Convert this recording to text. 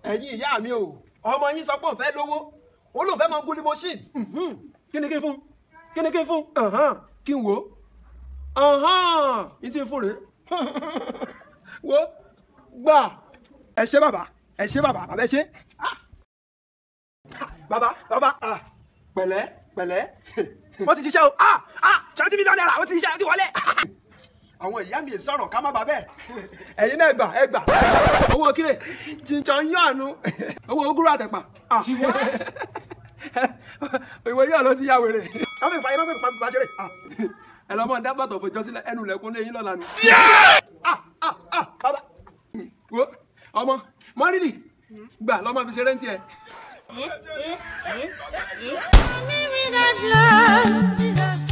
ẹ̀yin ìyá mi o ọmọ yín sọ pé òun fẹ́ lówó ó lóun fẹ́ máa gún ní machine Mhm. kí ni kí n fún kí ni kí n fún Ahan. kí n wò ó n ti fún rèé wo gbà ẹ ṣé bàbá ẹ ṣé bàbá bàbá ẹ ṣé Ah. bàbá bàbá ah, pẹ̀lẹ́ pẹ̀lẹ́ wọ́n ti ṣiṣẹ́ o ah ah twenty million naira wọ́n ti ṣiṣẹ́ ó ti wọlé àwọn ìyá mi sọ̀rọ̀ ká má bà bẹ́ẹ̀ ẹ̀yin náà gbà ẹ gbà owó kílè chinchan yọ̀ọ̀nù owó ogúrú àtẹ̀pà Ah. ìwé yóò ló ti yá wèrè wọ́n fi pa yín wọ́n fi pa pa ṣeré Ah. ẹ lọ́ mọ̀ dábàtọ̀ fòjọ́ sílẹ̀ ẹnu lẹ́kún ní eyín lọ́la ni. Ah, ah, ah, bàbá wo ọmọ mọ́rìlì gbà lọ́mọ fi ṣeré ń tiẹ̀. Eh, eh, eh, eh. Give me that love, Jesus.